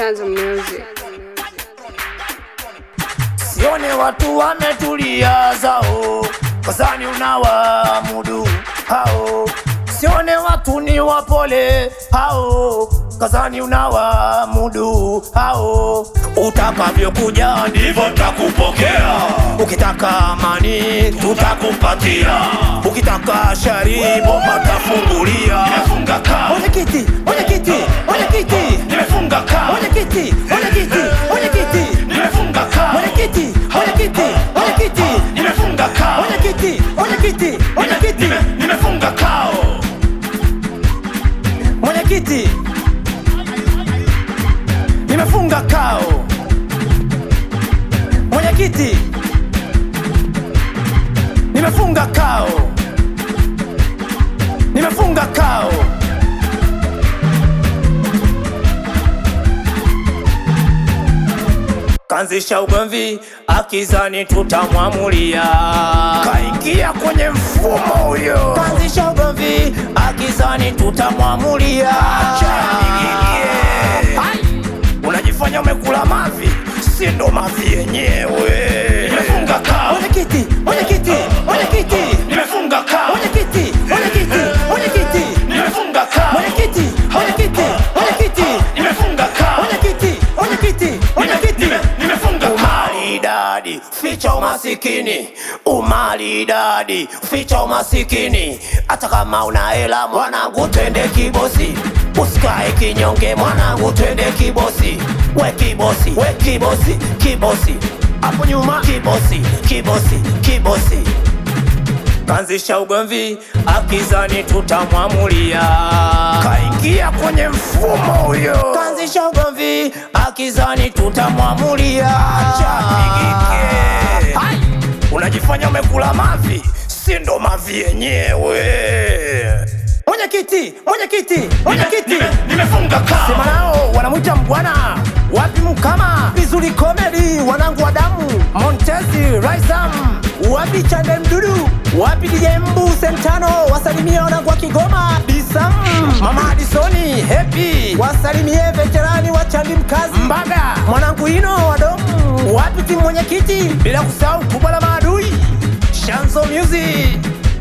Chanzo Music. Sione watu wametulia zao, kazani unawamudu hao. Sione watu ni wapole hao, kazani unawamudu hao. Utakavyokuja ndivyo takupokea, ukitaka amani tutakupatia, ukitaka shari bomba tafungulia. Nimefunga kaa, Mwenyekiti, mwenyekiti, mwenyekiti, nimefunga kaa, mwenyekiti, mwenyekiti, mwenyekiti, nimefunga kaa, mwenyekiti, mwenyekiti, mwenyekiti, nimefunga kaa, mwenyekiti, mwenyekiti, mwenyekiti, Nime- nimefunga kao. mwenyekiti, nimefunga kao, mwenyekiti, nimefunga kao, nimefunga kao. Kanzisha ugomvi akizani tutamwamulia, kaingia kwenye mfumo huyo. Kanzisha ugomvi akizani tutamwamulia, acha nigigie. Hai! Unajifanya umekula mavi, si ndo mavi yenyewe. Nimefunga kao, mwenyekiti, mwenyekiti, mwenyekiti, nimefunga kao, mwenyekiti, mwenyekiti, mwenyekiti, nimefunga kao, mwenyekiti, mwenyekiti, mwenyekiti, nimefunga kao. mwenyekiti, mwenyekiti, mwenyekiti, Umaridadi, ficha umasikini. Umaridadi, ficha umasikini. Hata kama una hela mwanangu, twende kibosi. Usikae kinyonge mwanangu, twende kibosi. We kibosi, we kibosi, kibosi. Hapo nyuma kibosi, kibosi, kibosi. Kanzisha ugomvi akizani tutamwamulia, kaingia kwenye mfumo huyo. Kanzisha ugomvi akizani tutamwamulia, acha nigike. Hai! Unajifanya umekula mavi, si ndo mavi yenyewe. mwenyekiti, mwenyekiti, mwenyekiti. Nimefunga kaa. Sema nao wanamwita mbwana wapi mkama vizuri komedi wanangu wa damu Montezi Raisam wapi Chande Mdudu wapi DJ Mbu Sentano wasalimie wanangu wa Kigoma Disam Mama Adisoni Happy wasalimie veterani wa Chandi Mkazi Mbaga mwanangu Ino wa Domu wapi timu mwenyekiti bila kusahau kubwa la maadui Shanzo Music